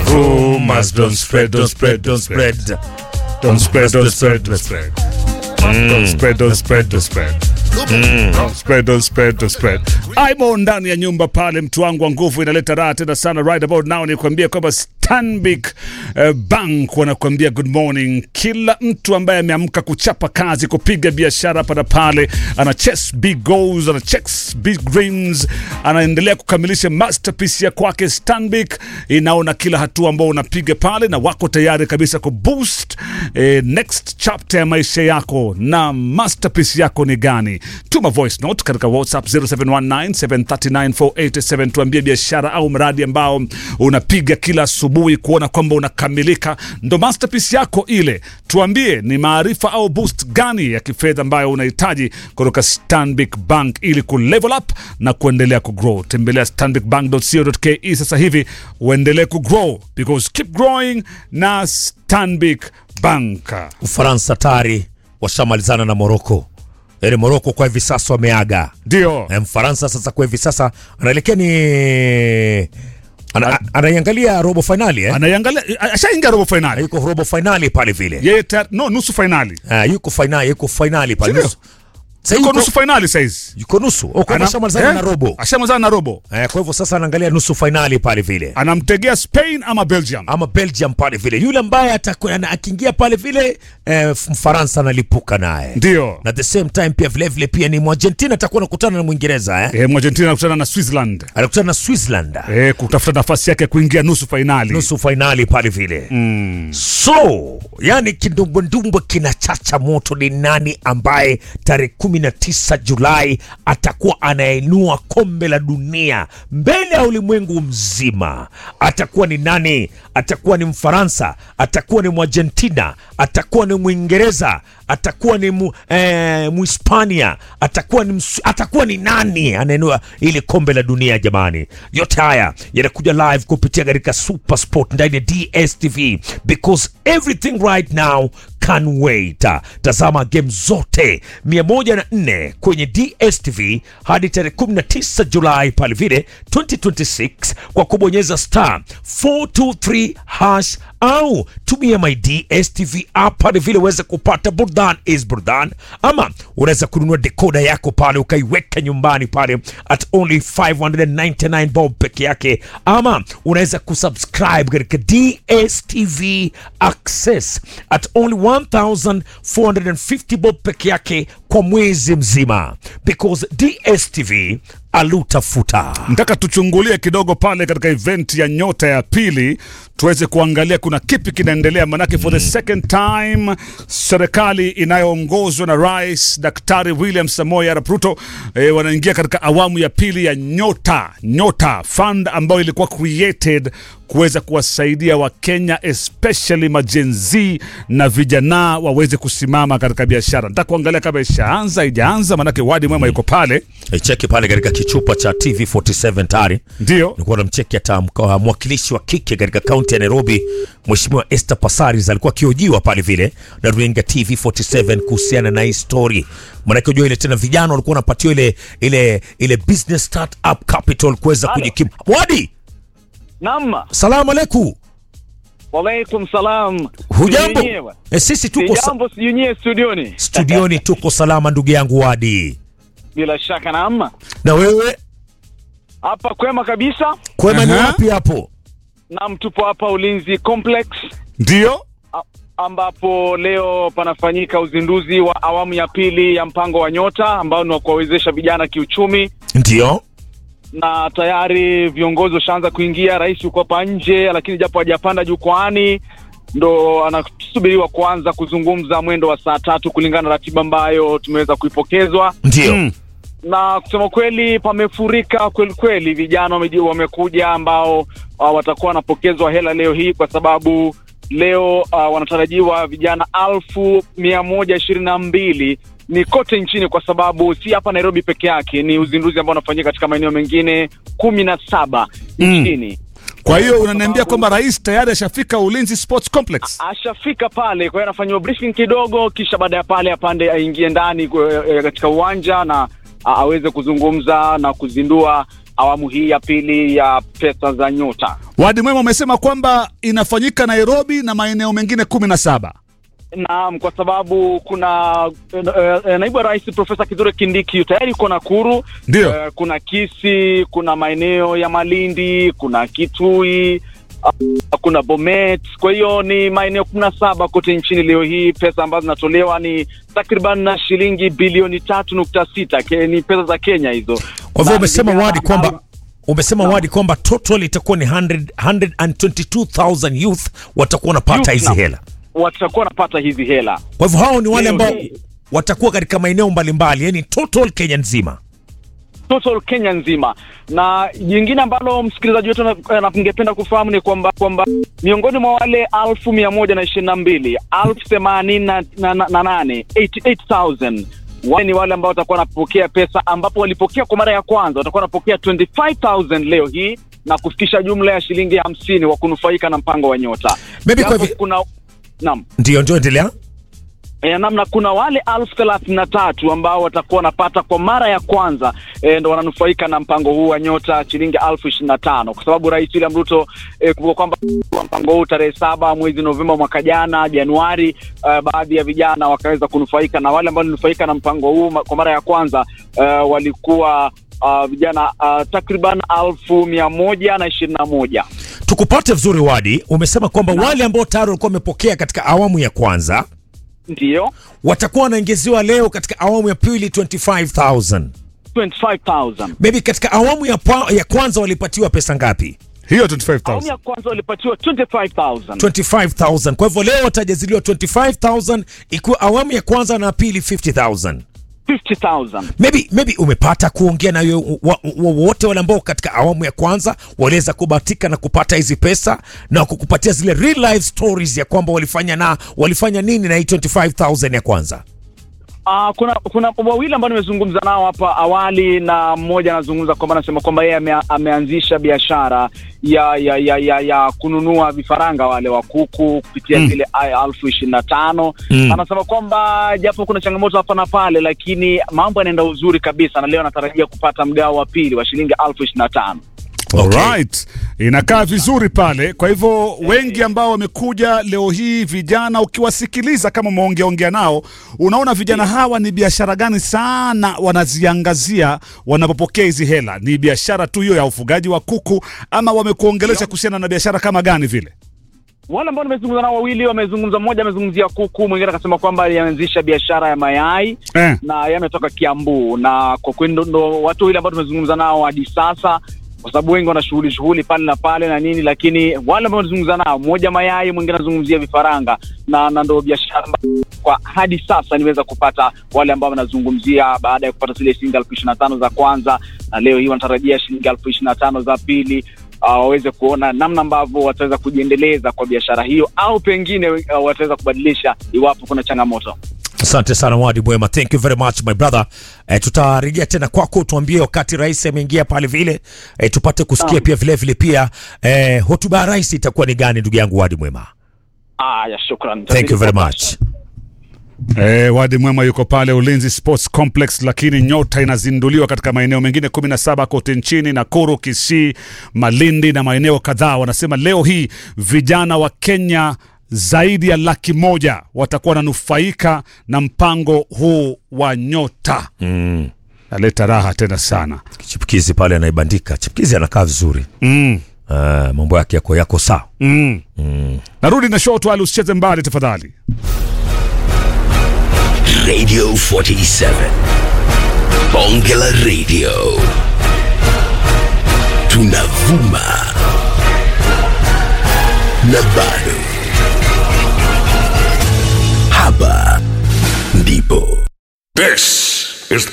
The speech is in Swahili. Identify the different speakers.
Speaker 1: Rumors don't spread, don't spread, don't spread. Don't spread, don't spread, don't spread. Don't spread, don't spread, don't spread. Don't spread, don't spread, don't spread. Aimo ndani ya nyumba pale, mtu wangu wa nguvu, inaleta raha tena sana. Right about now nikuambia kwamba Stanbic uh, Bank wanakuambia good morning. Kila mtu ambaye ameamka kuchapa kazi, kupiga biashara hapa na pale, ana chase big goals, ana chase big dreams, anaendelea kukamilisha masterpiece ya kwake. Stanbic inaona kila hatua ambao unapiga pale, na wako tayari kabisa kuboost eh, next chapter ya maisha yako. Na masterpiece yako ni gani? Tuma voice note katika WhatsApp 0719739487 tuambie biashara au mradi ambao unapiga kila asubuhi kuona kwamba unakamilika, ndo masterpiece yako ile. Tuambie ni maarifa au boost gani ya kifedha ambayo unahitaji kutoka Stanbic Bank ili kulevel up na kuendelea kugrow. Tembelea stanbicbank.co.ke sasa hivi uendelee kugrow because keep growing na Stanbic Bank.
Speaker 2: Ufaransa tayari washamalizana na Moroko. Yaani Moroko kwa hivi sasa wameaga.
Speaker 1: Ndio
Speaker 2: Na Mfaransa sasa kwa hivi sasa anaelekea ni ana, anaiangalia robo finali eh?
Speaker 1: anaiangalia, ashaingia robo finali
Speaker 2: yuko robo finali pale vile.
Speaker 1: yeye tayari- no nusu finali
Speaker 2: Ah, yuko finali, yuko finali pale.
Speaker 1: Sindio?
Speaker 2: Nusu. Sasa
Speaker 1: yuko
Speaker 2: yuko
Speaker 1: nusu finali saizi
Speaker 2: yuko nusu. Oh, kwa hivyo
Speaker 1: Ana-
Speaker 2: ashamalizana
Speaker 1: eh?
Speaker 2: na robo.
Speaker 1: ashamalizana na robo
Speaker 2: Eh, kwa hivyo sasa anaangalia nusu finali pale vile.
Speaker 1: anamtegea Spain ama Belgium
Speaker 2: Ama Belgium pale vile. Yule ambaye atakuwa ana- akiingia pale vile eh, Mfaransa analipuka naye.
Speaker 1: ndio
Speaker 2: Na at the same time pia vile vile pia ni Mwargentina atakuwa anakutana na Mwingereza eh?
Speaker 1: eh, Argentina anakutana na Switzerland
Speaker 2: Anakutana na Switzerland.
Speaker 1: eh, kutafuta nafasi yake ya kuingia nusu finali
Speaker 2: nusu fainali pale vile mm. so yani kindumbwendumbwe kinachacha moto ni nani ambaye tarehe kumi na tisa julai atakuwa anainua kombe la dunia mbele ya ulimwengu mzima atakuwa ni nani atakuwa ni mfaransa atakuwa ni mwargentina atakuwa ni mwingereza atakuwa ni mu, eh, muhispania atakuwa ni msu, atakuwa ni nani anainua ili kombe la dunia jamani yote haya yanakuja live kupitia katika super sport ndani ya dstv because everything right now can wait tazama game zote 104 kwenye dstv hadi tarehe 19 julai pale vile 2026 kwa kubonyeza star 423 hash au tumia my dstv app pale vile uweze kupata burdan is burdan ama unaweza kununua dekoda yako pale ukaiweka nyumbani pale at only 599 bob peke yake ama unaweza kusubscribe katika dstv access at only 1450 bob peke yake kwa mwezi mzima because dstv alutafuta
Speaker 1: nataka tuchungulie kidogo pale katika event ya nyota ya pili tuweze kuangalia kuna kipi kinaendelea manake for the second time serikali inayoongozwa na rais daktari william samoei arap ruto eh, wanaingia katika awamu ya pili ya nyota nyota fund ambayo ilikuwa created kuweza kuwasaidia wakenya especially majenzi na vijana waweze kusimama katika biashara nataka kuangalia kama ishaanza ijaanza manake wadi mwema yuko pale
Speaker 2: cheki pale katika kichupa cha tv47 tayari
Speaker 1: ndio
Speaker 2: nilikuwa namcheki hata mka- mwakilishi wa kike katika kaunti ya Nairobi, Mheshimiwa Esther Passaris alikuwa akiojiwa pale vile na runinga TV47 kuhusiana na hii story. Maanake unajua ile tena vijana walikuwa wanapatiwa ile ile ile business startup capital kuweza kujikimu. Wadi,
Speaker 3: Naam,
Speaker 2: salamu alaikum.
Speaker 3: walaikum salam.
Speaker 2: Hujambo?
Speaker 3: Sijui
Speaker 2: E, sisi tuko sa-
Speaker 3: Sijambo, sijui nyie studioni.
Speaker 2: studioni, tuko salama ndugu yangu Wadi.
Speaker 3: Bila shaka naam.
Speaker 2: Na wewe
Speaker 3: Hapa kwema kabisa.
Speaker 2: kwema ni
Speaker 1: Aha.
Speaker 2: wapi hapo?
Speaker 3: Naam, tupo hapa Ulinzi Complex
Speaker 1: ndio
Speaker 3: a- ambapo leo panafanyika uzinduzi wa awamu ya pili ya mpango wa Nyota ambao ni wa kuwawezesha vijana kiuchumi,
Speaker 2: Ndio.
Speaker 3: na tayari viongozi washaanza kuingia. Rais yuko hapa nje, lakini japo hajapanda jukwaani ndo anasubiriwa kuanza kuzungumza mwendo wa saa tatu kulingana na ratiba ambayo tumeweza kuipokezwa.
Speaker 2: Ndio.
Speaker 1: Mm.
Speaker 3: na kusema kweli pamefurika kweli kweli, vijana wameji- wamekuja ambao uh, watakuwa wanapokezwa hela leo hii, kwa sababu leo uh, wanatarajiwa vijana alfu mia moja ishirini na mbili ni kote nchini, kwa sababu si hapa Nairobi peke yake, ni uzinduzi ambao unafanyika katika maeneo mengine kumi na saba
Speaker 1: Mm.
Speaker 3: nchini.
Speaker 1: Kwa hiyo unaniambia kwamba rais tayari ashafika Ulinzi Sports Complex.
Speaker 3: ashafika pale, kwa hiyo anafanyiwa briefing kidogo, kisha baada ya pale apande aingie ndani kwa- eh, katika uwanja na a- aweze kuzungumza na kuzindua awamu hii ya pili ya pesa za nyota.
Speaker 1: Wadi Mwema umesema kwamba inafanyika Nairobi na maeneo mengine kumi na saba.
Speaker 3: Naam, kwa sababu kuna eh, eh, naibu wa rais Profesa Kithure Kindiki tayari yuko Nakuru.
Speaker 1: Ndio.
Speaker 3: Eh, kuna Kisii, kuna maeneo ya Malindi, kuna Kitui, ah, kuna Bomet. Kwa hiyo ni maeneo kumi na saba kote nchini. Leo hii pesa ambazo zinatolewa ni takriban na shilingi bilioni tatu nukta sita Ke- ni pesa za Kenya hizo.
Speaker 2: Kwa hivyo
Speaker 3: Na
Speaker 2: umesema
Speaker 3: vijana
Speaker 2: wadi kwamba
Speaker 3: ambao-
Speaker 2: umesema wadi kwamba total itakuwa ni 100 122,000 youth watakuwa wanapata
Speaker 3: Youth,
Speaker 2: hizi
Speaker 3: naam.
Speaker 2: hela.
Speaker 3: watakuwa wanapata hizi hela.
Speaker 2: Kwa hivyo hao ni wale
Speaker 3: Leo
Speaker 2: ambao
Speaker 3: hii.
Speaker 2: watakuwa katika maeneo mbalimbali, yani total Kenya nzima.
Speaker 3: total Kenya nzima. Na jingine ambalo msikilizaji wetu ana- ana- ningependa kufahamu ni kwamba kwamba miongoni mwa wale alfu mia moja na ishirini na mbili alfu themanini na, na, na, na nane 88,000 wale ni wale ambao watakuwa wanapokea pesa, ambapo walipokea kwa mara ya kwanza watakuwa wanapokea 25,000 leo hii na kufikisha jumla ya shilingi hamsini wa kunufaika na mpango wa nyota.
Speaker 2: Maybe kwa
Speaker 3: Japo
Speaker 2: hivi-
Speaker 3: kuna naam
Speaker 2: Ndio, ndio, endelea.
Speaker 3: E, namna kuna wale elfu thelathini na tatu ambao watakuwa wanapata kwa mara ya kwanza e, ndo wananufaika na mpango huu wa nyota shilingi elfu ishirini na tano kwa sababu Rais William Ruto e, kumbuka kwamba mpango huu tarehe saba mwezi Novemba mwaka jana Januari, uh, baadhi ya vijana wakaweza kunufaika na wale ambao walinufaika na mpango huu ma- kwa mara ya kwanza uh, walikuwa uh, vijana uh, takriban elfu mia moja na ishirini na moja
Speaker 2: Tukupate vizuri wadi, umesema kwamba wale ambao tayari walikuwa wamepokea katika awamu ya kwanza
Speaker 3: ndiyo
Speaker 2: watakuwa wanaongezewa leo katika awamu ya pili 25000
Speaker 3: 25,000
Speaker 2: maybe katika awamu ya, pa, ya kwanza walipatiwa pesa ngapi
Speaker 1: Hiyo
Speaker 3: awamu
Speaker 1: 25000
Speaker 3: ya kwanza walipatiwa 25,000
Speaker 2: 25000 kwa hivyo leo watajaziliwa 25000 ikiwa awamu ya kwanza na pili 50000
Speaker 3: 50,000
Speaker 2: maybe maybe umepata kuongea na yo- wa- wa- wote wale ambao katika awamu ya kwanza waliweza kubahatika na kupata hizi pesa na kukupatia zile real life stories ya kwamba walifanya na walifanya nini na hii 25000 ya kwanza
Speaker 3: Uh, kuna kuna wawili ambao nimezungumza nao hapa awali na mmoja anazungumza kwamba anasema kwamba yeye ame, ameanzisha biashara ya ya, ya ya ya kununua vifaranga wale wa kuku kupitia zile mm. elfu ishirini na tano
Speaker 2: Mm.
Speaker 3: anasema kwamba japo kuna changamoto hapa na pale, lakini mambo yanaenda uzuri kabisa, na leo anatarajia kupata mgao wa pili wa shilingi elfu ishirini na tano.
Speaker 2: Okay.
Speaker 1: Alright. Inakaa vizuri pale. Kwa hivyo wengi ambao wamekuja leo hii, vijana, ukiwasikiliza kama umeongeaongea nao, unaona vijana hawa ni biashara gani sana wanaziangazia wanapopokea hizi hela? Ni biashara tu hiyo ya ufugaji wa kuku, ama wamekuongelesha kuhusiana na biashara kama gani vile?
Speaker 3: Wale ambao nimezungumza nao wawili wamezungumza, mmoja amezungumzia kuku, mwingine akasema kwamba alianzisha biashara ya mayai
Speaker 1: Eh.
Speaker 3: na yametoka Kiambu, na kwa kweli ndo, ndo watu wawili ambao tumezungumza nao hadi sasa, kwa sababu wengi wana shughuli shughuli pale na pale na nini, lakini wale ambao tunazungumza nao, mmoja mayai, mwingine anazungumzia vifaranga na, na ndo biashara ambayo kwa hadi sasa niweza kupata wale ambao wanazungumzia baada ya kupata zile shilingi elfu ishirini na tano za kwanza, na leo hii wanatarajia shilingi elfu ishirini na tano za pili uh, waweze kuona namna ambavyo wataweza kujiendeleza kwa biashara hiyo au pengine uh, wataweza kubadilisha iwapo kuna changamoto.
Speaker 2: Asante sana Wadi Mwema, thank you very much my brother. Eh, tutarejea tena kwako, tuambie wakati rais ameingia pale vile eh, tupate kusikia
Speaker 3: Naam.
Speaker 2: pia vile vile pia eh, hotuba ya rais itakuwa ni gani, ndugu yangu Wadi Mwema?
Speaker 3: Aya, shukran.
Speaker 2: Thank you very much.
Speaker 1: Eh, Wadi Mwema yuko pale Ulinzi Sports Complex, lakini nyota inazinduliwa katika maeneo mengine 17 kote nchini, Nakuru, Kisii, Malindi na maeneo kadhaa. Wanasema leo hii vijana wa Kenya zaidi ya laki moja watakuwa wananufaika na mpango huu wa nyota.
Speaker 2: Mm.
Speaker 1: Naleta raha tena sana.
Speaker 2: Chipukizi pale anaibandika, chipukizi anakaa vizuri
Speaker 1: Mm.
Speaker 2: uh, mambo yake yako yako sawa.
Speaker 1: Mm. Narudi na show tu, usicheze mbali tafadhali.
Speaker 4: Radio 47. Bongela Radio. Tunavuma. Na bado